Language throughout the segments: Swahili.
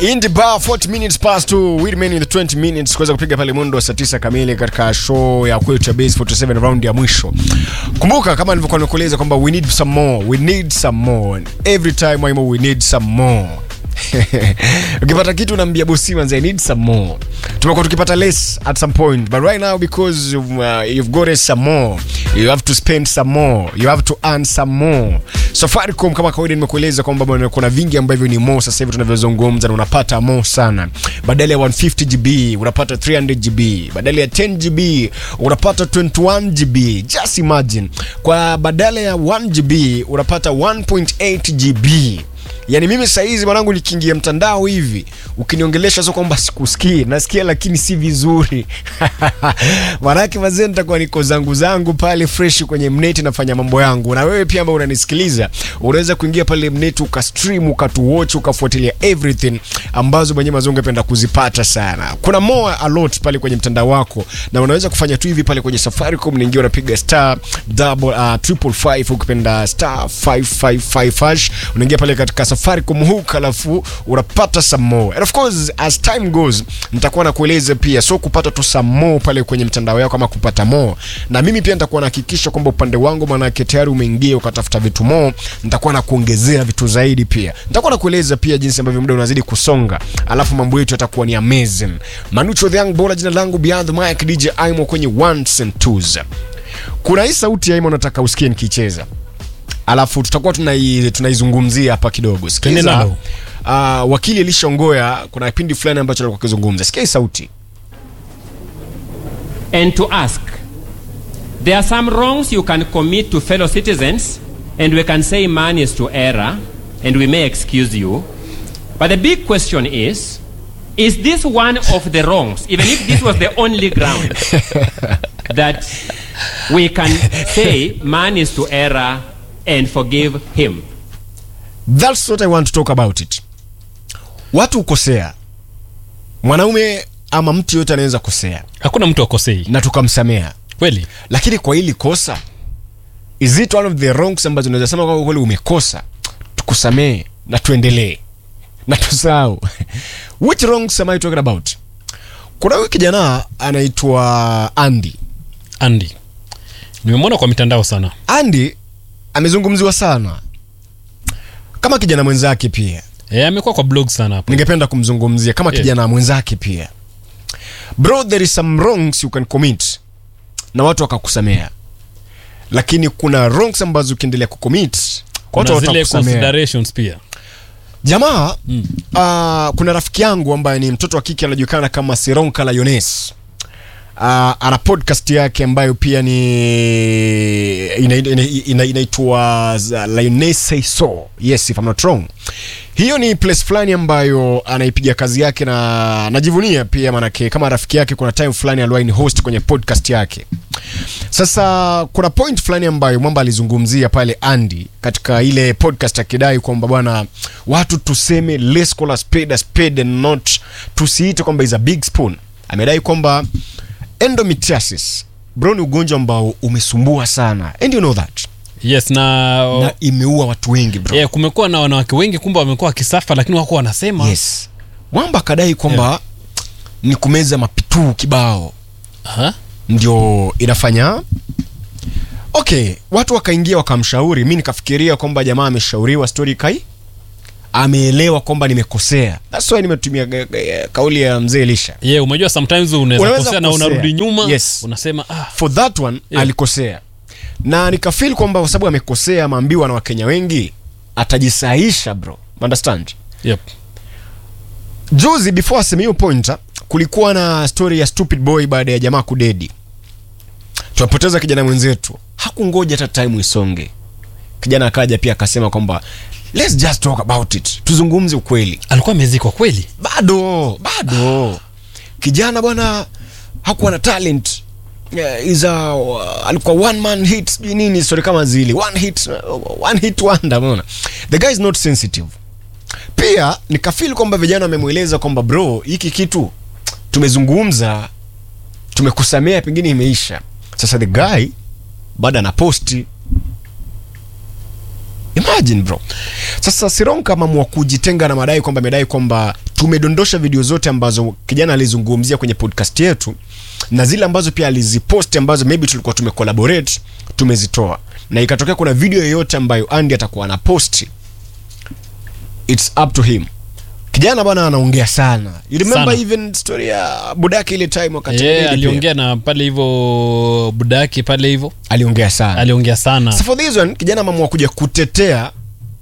In the bar 40 minutes past 2 we remain in the 20 minutes kuweza kupiga pale mundo wa saa 9 kamili katika show ya kwetu ya base 47 round ya mwisho. Kumbuka kama nilivyokuwa nimekueleza kwamba we need some more, we need some more. Every time Waimo we need some more. ukipata kitu unaambia bosi manze I need some more. Tumekuwa tukipata less at some point but right now because you've, uh, you've got some more you have to spend some more you have to earn some more. Safaricom kama kawaida nimekueleza kwamba bwana kuna vingi ambavyo ni more sasa hivi tunavyozungumza na unapata more sana. Badala ya 150 GB unapata 300 GB, badala ya 10 GB unapata 21 GB. Just imagine. Kwa badala ya 1 GB unapata 1.8 GB. Yaani mimi saa hizi mwanangu nikiingia mtandao hivi ukiniongelesha sio kwamba sikusikii, nasikia lakini si vizuri. Maanake mazee nitakuwa niko zangu zangu pale fresh kwenye mneti nafanya mambo yangu. Na wewe pia ambao unanisikiliza, unaweza kuingia pale mneti ukastream, ukatuwatch, ukafuatilia everything ambazo mwenyewe mazungu ungependa kuzipata sana. Kuna more a lot pale kwenye mtandao wako na unaweza kufanya tu hivi pale kwenye Safaricom, unaingia unapiga star double uh, triple five ukipenda star 555 hash unaingia pale katika Safaricom hook, alafu unapata some more. And of course as time goes nitakuwa nakueleza pia, so kupata tu some more pale kwenye mtandao yako ama kupata more, na mimi pia nitakuwa nahakikisha kwamba upande wangu, maanake tayari umeingia ukatafuta vitu more, nitakuwa na kuongezea vitu zaidi pia. Nitakuwa nakueleza pia jinsi ambavyo muda unazidi kusonga, alafu mambo yetu yatakuwa ni amazing. Manucho the young bola, jina langu Beyond the Mic, DJ Aimo kwenye ones and twos. Kuna hii sauti ya Aimo nataka usikie nikicheza alafu tutakuwa tunai- tunaizungumzia hapa kidogo. Twende Sikiza, nalo. uh, wakili Elisha Ngoya kuna kipindi fulani ambacho alikuwa akizungumza. Sikia hii sauti. and to ask. There are some wrongs you can commit to fellow citizens, and we can say man is to error, and we may excuse you. But the big question is is this one of the wrongs, even if this was the only ground that we can say man is to error and forgive him? That's what I want to talk about it. Watu hukosea, mwanaume ama mtu yote anaweza kosea hakuna mtu akosei na tukamsamea, kweli lakini kwa hili kosa, is it one of the wrongs ambazo unaweza sema kwamba kweli umekosa, tukusamee na tuendelee na tusahau? Which wrongs am I talking about? Kuna huyu kijana anaitwa Andy. andi nimemwona kwa mitandao sana Andy amezungumziwa sana kama kijana mwenzake pia e, amekuwa kwa blog sana hapo ningependa kumzungumzia kama Yeah. kijana mwenzake pia bro there is some wrongs you can commit na watu wakakusamea lakini kuna wrongs ambazo ukiendelea kucommit watu kuna zile watakusamea considerations pia jamaa mm. uh, kuna rafiki yangu ambaye ni mtoto wa kike anajulikana kama Sironka Lioness uh, ana podcast yake ambayo pia ni inaitwa ina, ina, inaitwa za Lioness Say So yes if I'm not wrong hiyo ni place fulani ambayo anaipiga kazi yake na najivunia pia manake kama rafiki yake kuna time fulani aliwahi ni host kwenye podcast yake sasa kuna point fulani ambayo mwamba alizungumzia pale Andy katika ile podcast akidai kwamba bwana watu tuseme let's call a spade a spade and not tusiite kwamba is a big spoon amedai kwamba endometriosis bro ni ugonjwa ambao umesumbua sana and you know that yes na, na imeua watu wengi bro yeah, kumekuwa na wanawake wengi kumbe wamekuwa wakisafa lakini wako wanasema yes mwamba akadai kwamba Yeah. ni kumeza mapituu kibao Aha. ndio inafanya okay watu wakaingia wakamshauri mi nikafikiria kwamba jamaa ameshauriwa story kai ameelewa kwamba nimekosea that's why nimetumia ga- ga- kauli ya mzee Elisha yeah, umejua sometimes unaweza Unaweza kosea na kukosea. unarudi nyuma Yes. unasema ah, for that one Yeah. alikosea na nikafeel kwamba kwa sababu amekosea ameambiwa na wakenya wengi atajisaisha bro understand yep. juzi before aseme hiyo point ah, kulikuwa na story ya stupid boy baada ya jamaa kudedi tumepoteza kijana mwenzetu hakungoja hata time isonge kijana akaja pia akasema kwamba let's just talk about it tuzungumze ukweli alikuwa amezikwa kweli bado bado kijana bwana hakuwa na talent yeah, is a, uh, alikuwa one man hit sijui nini story kama zile one hit uh, one hit wonder umeona the guy is not sensitive pia nikafeel kwamba vijana wamemweleza kwamba bro hiki kitu tumezungumza tumekusamea pengine imeisha sasa the guy bado anaposti imagine bro sasa sironka mamua kujitenga na madai kwamba amedai kwamba tumedondosha video zote ambazo kijana alizungumzia kwenye podcast yetu na zile ambazo pia aliziposti ambazo maybe tulikuwa tumecollaborate tumezitoa na ikatokea kuna video yoyote ambayo Andy atakuwa ana posti it's up to him kijana bwana anaongea sana you remember Sana. even story ya budaki ile time wakati yeah, Lady pia. aliongea na pale hivyo budaki pale hivyo aliongea sana aliongea sana so for this one kijana ameamua kuja kutetea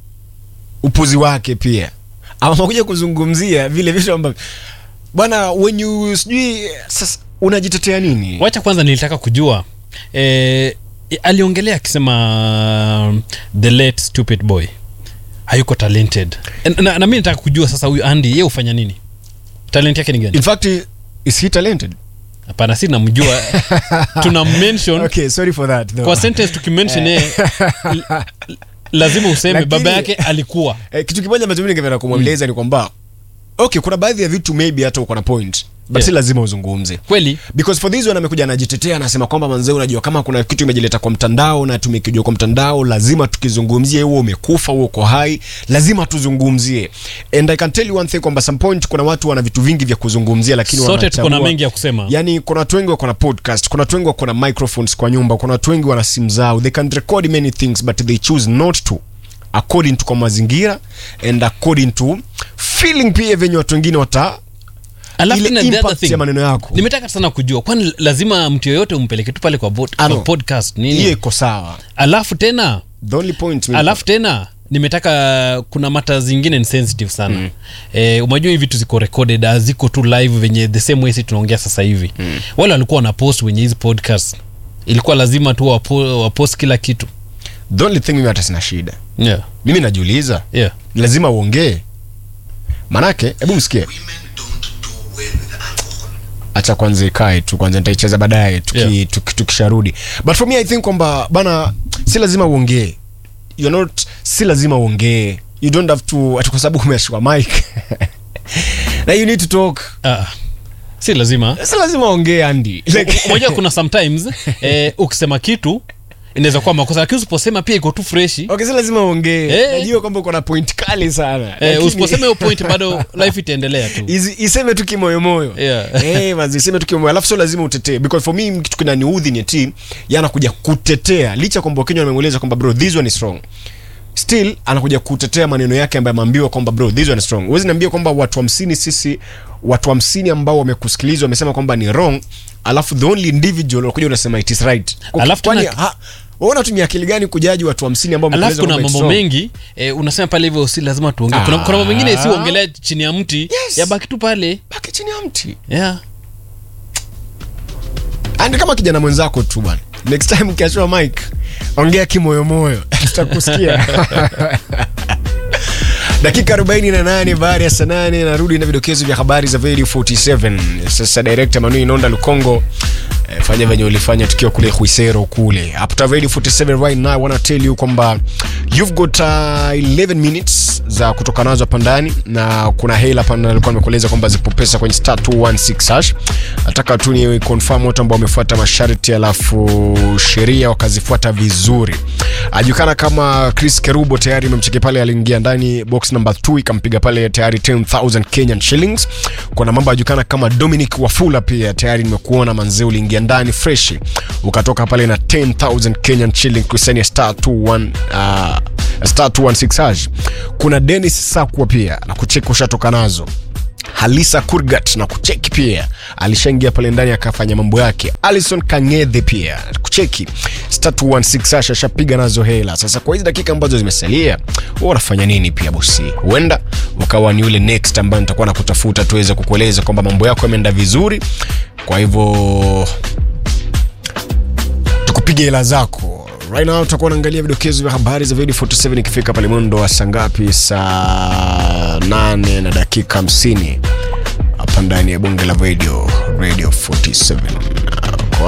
upuzi wake pia ameamua kuja kuzungumzia vile vitu ambavyo bwana when you sijui sasa unajitetea nini wacha kwanza nilitaka kujua eh, aliongelea akisema the late stupid boy hayuko talented na, na, na mi nataka kujua sasa huyu andy ye hufanya nini talent yake ni gani in fact is he talented hapana si namjua tuna mention okay sorry for that though. kwa sentence tukimention yeye l- l- lazima useme Lakini- baba yake alikuwa eh, kitu kimoja ambacho mimi ningependa kumweleza ni kwamba okay kuna baadhi ya vitu maybe hata uko na point but Yeah. si lazima uzungumze kweli because for this one amekuja anajitetea anasema kwamba manzee unajua kama kuna kitu imejileta kwa mtandao na tumekijua kwa mtandao lazima tukizungumzie huo umekufa huo uko hai lazima tuzungumzie and i can tell you one thing kwamba some point kuna watu wana vitu vingi vya kuzungumzia lakini sote tuko na wanachagua- mengi ya kusema yani kuna watu wengi wako na podcast kuna watu wengi wako na microphones kwa nyumba kuna watu wengi wana simu zao they can record many things but they choose not to according to kwa mazingira and according to feeling pia venye watu wengine wata alafu ile tena the other impact thing, ya maneno yako nimetaka sana kujua kwani lazima mtu yoyote umpeleke tu pale kwa, bot, Ano. kwa podcast hiyo nini iko sawa alafu tena the only point mimi- alafu tena nimetaka kuna mata zingine ni sensitive sana mm. e, umajua hivi vitu ziko recorded ah, ziko tu live venye the same way si tunaongea sasa hivi mm. wale walikuwa wana post wenye hizi podcast ilikuwa lazima tu wapo, wapost kila kitu the only thing mimi hata sina shida yeah. mimi najiuliza Yeah. ni lazima uongee manake hebu msikie women don't do well with alcohol. acha kwanza ikae tu kwanza nitaicheza baadaye tuki, Yeah. tuki, tukisharudi but for me i think kwamba bana si lazima uongee you're not si lazima uongee you don't have to ati kwa sababu umeshika mic na you need to talk Ah, si lazima si lazima uongee andi like, moja kuna sometimes eh, ukisema kitu inaweza kuwa makosa lakini usiposema pia iko tu freshi okay si lazima uongee Eh. najua kwamba uko na point kali sana eh, lakini- usiposema hiyo point bado life itaendelea tu Izi- iseme tu kimoyomoyo Yeah. Eh, manzi, iseme tu kimoyomoyo alafu sio lazima utetee because for me kitu kinaniudhi ni ati yanakuja kutetea licha kwamba wakenya wamemweleza kwamba bro this one is wrong still anakuja kutetea maneno yake ambayo ameambiwa kwamba bro this one is wrong huwezi niambia kwamba watu hamsini sisi watu hamsini ambao wamekusikiliza wamesema kwamba ni wrong alafu the only individual unakuja unasema it is right Kwa- Alafu kwani tena- ha- wewe unatumia akili gani kujaji watu hamsini ambao alafu wamekueleza kuna kwamba it's mambo wrong? mengi eh, unasema pale hivyo si lazima tuongee kuna, kuna mambo mengine si uongelea chini ya mti Yes. yabaki tu pale baki chini ya mti yeah. Andi kama kijana mwenzako tu bwana. Next time ukiachua mic, ongea kimoyomoyo. Tutakusikia. dakika 48 baada ya saa 8 narudi na vidokezo vya habari za Radio 47 sasa director Manu Inonda Lukongo eh, fanya venye ulifanya tukiwa kule Huisero kule after Radio 47 right now I wanna tell you kwamba you've got uh, 11 minutes za kutoka nazo hapa ndani na kuna hela hapa ndani alikuwa amekueleza kwamba zipo pesa kwenye star 216 hash nataka tu ni confirm watu ambao wamefuata masharti alafu sheria wakazifuata vizuri ajulikana kama Chris Kerubo tayari imemcheki pale aliingia ndani box number 2 ikampiga pale tayari 10000 Kenyan shillings kuna mambo ajulikana kama Dominic Wafula pia tayari nimekuona manzee uliingia ndani fresh ukatoka pale na 10000 Kenyan shillings kusania star 21 uh, star 216 hash kuna Dennis Sakwa pia na kucheki ushatoka nazo halisa kurgat na kucheki pia alishaingia pale ndani akafanya mambo yake alison kangedhe pia kucheki star 216 asha ashapiga nazo hela sasa kwa hizi dakika ambazo zimesalia huwa wanafanya nini pia bosi huenda wakawa ni ule next ambayo nitakuwa nakutafuta tuweze kukueleza kwamba mambo yako yameenda vizuri kwa hivyo tukupige hela zako right now tutakuwa unaangalia vidokezo vya habari za video 47 ikifika pale mwendo wa saa ngapi saa 8 na dakika 50 hapa ndani ya bunge la radio radio 47